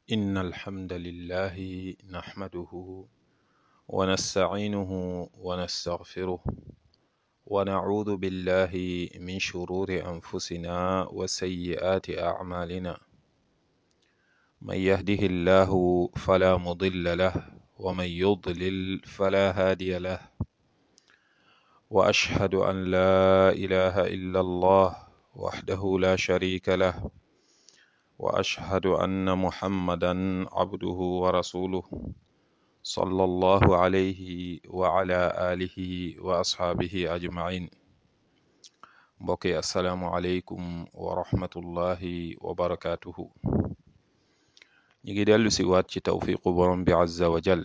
إن الحمد لله نحمده ونستعينه ونستغفره ونعوذ بالله من شرور أنفسنا وسيئات أعمالنا من يهده الله فلا مضل له ومن يضلل فلا هادي له وأشهد أن لا إله إلا الله وحده لا شريك له وأشهد أن محمدا عبده ورسوله صلى الله عليه وعلى آله وأصحابه أجمعين mbokki asalaamualeykum wa rahmatullahi wa barakaatuhu ñu ngi dellu si waat ci tawfiqu borom bi azza wa jal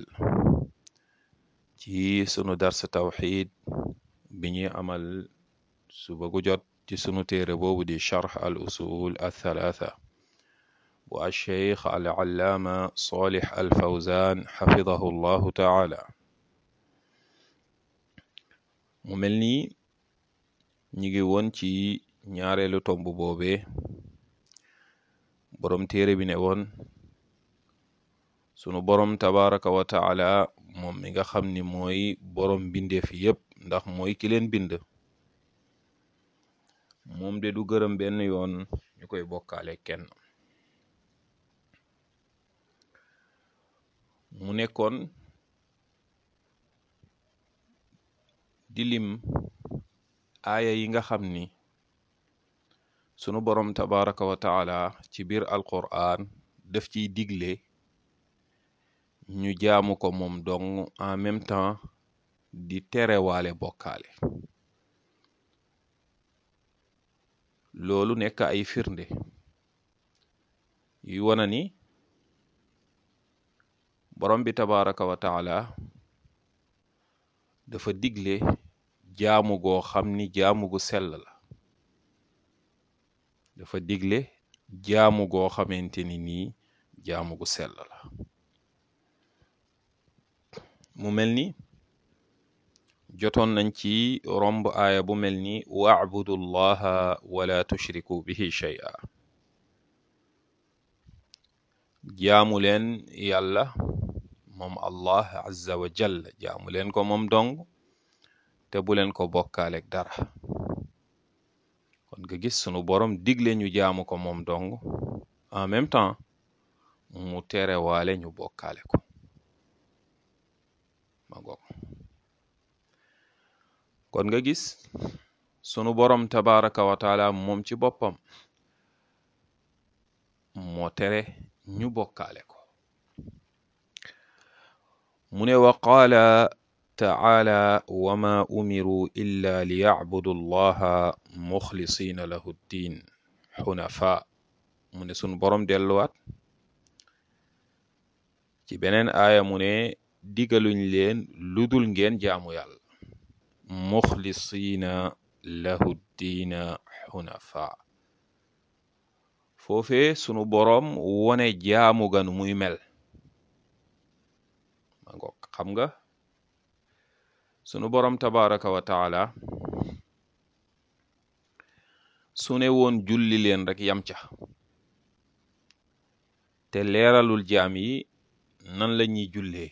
ci sunu dars tawxid bi ñuy amal suba gu jot ci sunu téere boobu di charx al usul althalatha bu alcheikh al allaama solix al fawzan xafidahu llahu taala mu mel nii ñi ngi woon ci ñaareelu tomb boobee boroom téere bi ne woon sunu boroom tabaraka wa taala moom mi nga xam ni mooy boroom bindeef yépp ndax mooy ki leen bind moom de du gërëm benn yoon ñu koy bokkaale kenn mu nekkoon di lim aaya yi nga xam ni sunu boroom tabaraka wa taala ci biir alquran daf ciy digle ñu jaamu ko moom dong en même temps di terewaale bokkaale loolu nekk ay firnde yu wana ni borom bi tabaraka wa taala dafa digle jaamu goo xam ni jaamu gu sell la dafa digle jaamu goo xamante ni nii jaamu gu sell la mu mel ni jotoon nañ ci romb aaya bu mel ni wa'budu llaha wala tushriku bihi shay'a jaamu leen yàlla moom allah azza wa jalla jaamu leen ko moom dong te bu leen ko bokkaaleeg dara kon nga gis sunu borom digle ñu jaamu ko moom dong en même temps mu tere waale ñu bokkaale ko ma goog kon nga gis sunu borom tabaraka wa taala moom ci boppam moo tere ñu bokkaale ko mu ne wa qaala taala wama umiru illa liyacbudu allaha muxlisina lahu ddin xunafa mu ne sunu borom delluwaat ci beneen aaya mu ne digaluñ leen ludul ngeen jaamu yàlla muxlisina lahu ddiina xunafa foofee sunu boroom wone jaamu ganu muy mel ma ngoog xam nga sunu boroom tabaraka wa taala su ne woon julli leen rek yam ca te leeralul jaam yi nan la ñuy jullee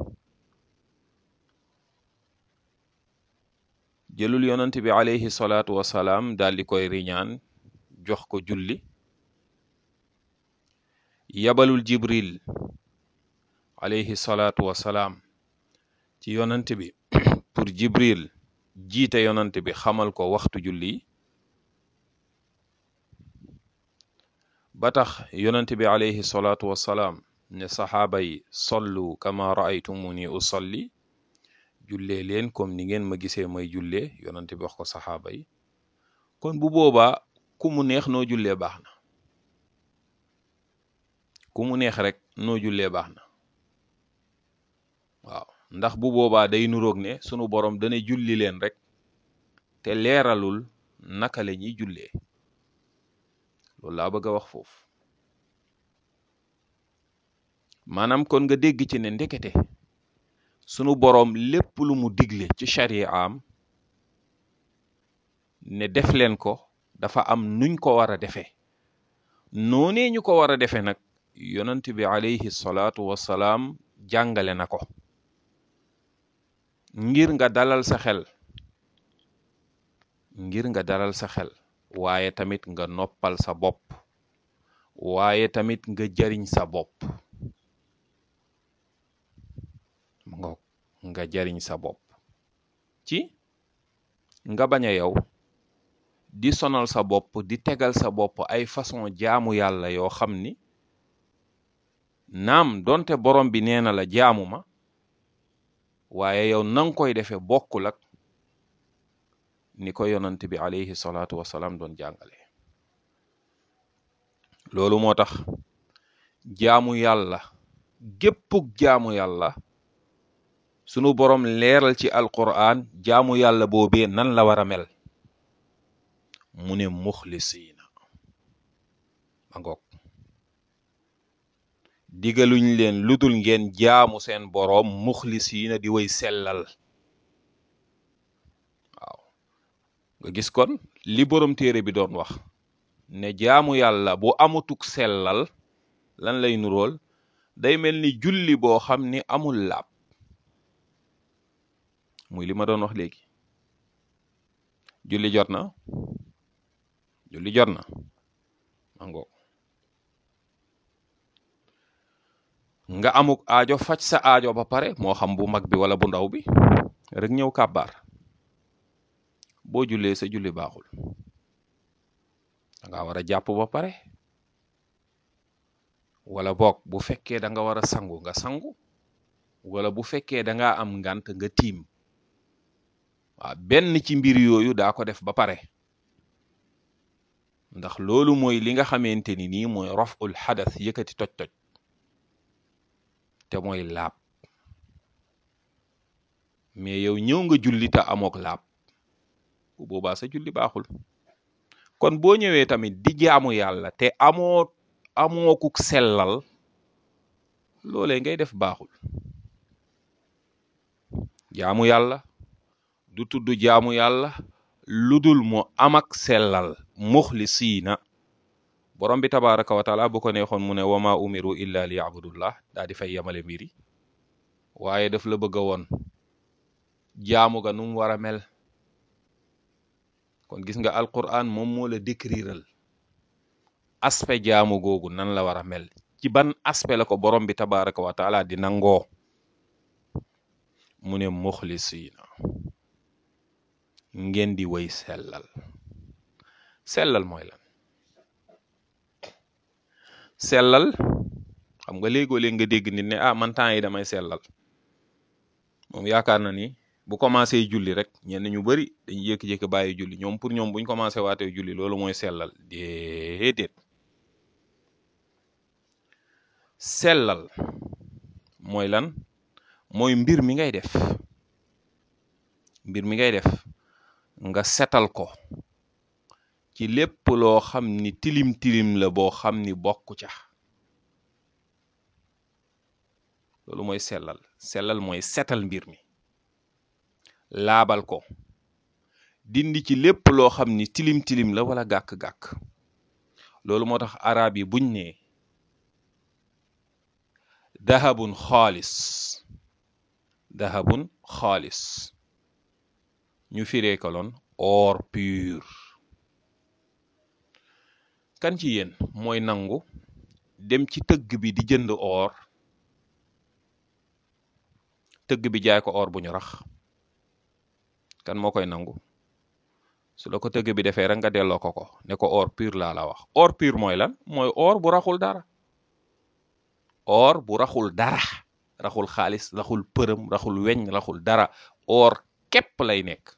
jëlul yonent bi alayhi salaatu wasalaam daal di koy riñaan jox ko julli yabalul jibril alayhi salaatu wasalaam ci yonent bi pour jibril jiite yonent bi xamal ko waxtu julli ba tax yonent bi alayhi salaatu wasalaam ne saxaaba yi sollu kama raaytumuni usalli jullee leen comme ni ngeen ma gisee may jullee yonent bi wax ko saxaaba yi kon bu boobaa ku mu neex noo jullee baax na ku mu neex rek noo jullee baax na waaw ndax bu boobaa day nuroog ne sunu borom dana julli leen rek te leeralul naka la ñuy jullee loolu laa bëgg a wax foofu maanaam kon nga dégg ci ne ndekete sunu boroom lépp lu mu digle ci shari'am ne def leen ko dafa am nuñ ko war a defee noonee ñu ko war a defee nag yonent bi alayhi salaatu wassalaam jàngale na ko ngir nga dalal sa xel ngir nga dalal sa xel waaye tamit nga noppal sa bopp waaye tamit nga jariñ sa bopp nga nga jariñ sa bopp ci nga bañ a yow di sonal sa bopp di tegal sa bopp ay façon jaamu yàlla yoo xam ni naam donte borom bi nee na la jaamu ma waaye yow nang koy defee bokkul ak ni ko yonant bi alayhi salaatu wasalaam doon jàngale loolu moo tax jaamu yàlla géppug jaamu yàlla sunu borom leeral ci alquran jaamu yàlla boobee nan la war a mel mu ne muxlisiina ma ngoog digaluñ leen ludul ngeen jaamu seen boroom muxlisiina di way sellal waaw nga gis kon li borom téere bi doon wax ne jaamu yàlla bu amutuk sellal lan lay nurool day mel ni julli boo xam ni amul laab muy li ma doon wax léegi julli jot na julli jot na mango nga amuk aajo faj sa aajo ba pare moo xam bu mag bi wala bu ndaw bi rek ñëw kàbbaar boo jullee sa julli baaxul da nga war a jàpp ba pare wala boog bu fekkee da nga war a sangu nga sangu wala bu fekkee da nga am ngant nga tiim waaw benn ci mbir yooyu daa ko def ba pare ndax loolu mooy li nga xamante ni nii mooy raful xadas yëkkati toj-toj te mooy laab mais yow ñëw nga julli te amook laab bu boobaa sa julli baaxul kon boo ñëwee tamit di jaamu yàlla te amoo amookuk sellal loolee ngay def baaxul jaamu yàlla du tudd jaamu yàlla ludul mu am ak sellal muxlisiina borom bi tabaraka wa taala bu ko neexoon mu ne wama umiru illa li yabudullah daa di fay yemale mbiri waaye daf la bëgg a woon jaamu ga nu mu war a mel kon gis nga alquran moom moo la décriral aspect jaamu googu nan la war a mel ci ban aspect la ko borom bi tabaraka wa taala di nangoo mu ne muxlisiina ngeen di way sellal sellal mooy lan sellal xam nga léegoo léeg nga dégg nit ne ah man temps yi damay sellal moom yaakaar na ni bu commencé julli rek ñenn ñu bari dañuy jékki-jékki bàyyi julli ñoom pour ñoom buñ commencé waatee julli loolu mooy sellal déedéet sellal mooy lan mooy mbir mi ngay def mbir mi ngay def nga setal ko ci lépp loo xam ni tilim tilim la boo xam ni bokku ca loolu mooy sellal sellal mooy setal mbir mi laabal ko dindi ci lépp loo xam ni tilim tilim la wala gàkk-gàkk loolu moo tax arab yi buñ ne dahabun xaalis dahabun xaalis ñu firee ko loon or pur kan ci yéen mooy nangu dem ci tëgg bi di jënd or tëgg bi jaay ko or bu ñu rax kan moo koy nangu su la ko tëgg bi defee rek nga delloo ko ko ne ko or pur laa la wax or pur mooy lan mooy or bu raxul dara or bu raxul dara raxul xaalis raxul përëm raxul weñ raxul dara or képp lay nekk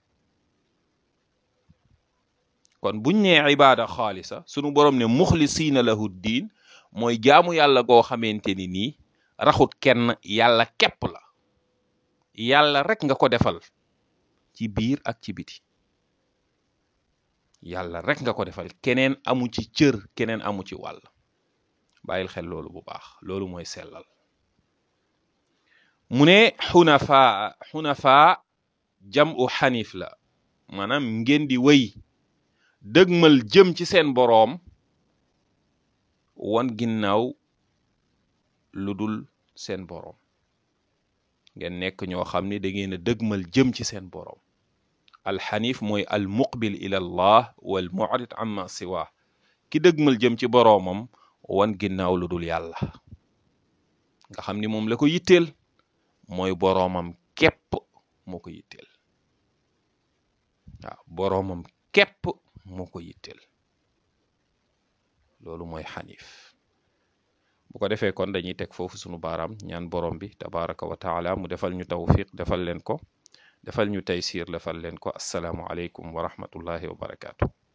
kon buñ nee ibaada xaalisa sunu borom ne muxlisiina lahu diin mooy jaamu yàlla goo xamante ni nii raxut kenn yàlla képp la yàlla rek nga ko defal ci biir ak ci biti yàlla rek nga ko defal keneen amu ci cër keneen amu ci wàll bàyyil xel loolu bu baax loolu mooy sellal mu ne xunafaa xunafaa jam u xanif la maanaam ngeen di wëy dëgmal jëm ci seen boroom wan ginnaaw lu dul seen boroom ngeen nekk ñoo xam ni da ngeen a dëgmal jëm ci seen boroom alxanif mooy al muqbil ila allah wal mu'rid amma siwa ki dëgmal jëm ci boroomam wan ginnaaw lu dul yàlla nga xam ni moom la ko yitteel mooy boroomam képp moo ko yitteel waaw boroomam képp moo ko yitteel loolu mooy xanif bu ko defee kon dañuy teg foofu sunu baaraam ñaan borom bi tabaraka wa taala mu defal ñu tawfiq defal leen ko defal ñu taysir defal leen ko asalaamu aleykum wa rahmatullahi wa barakaatu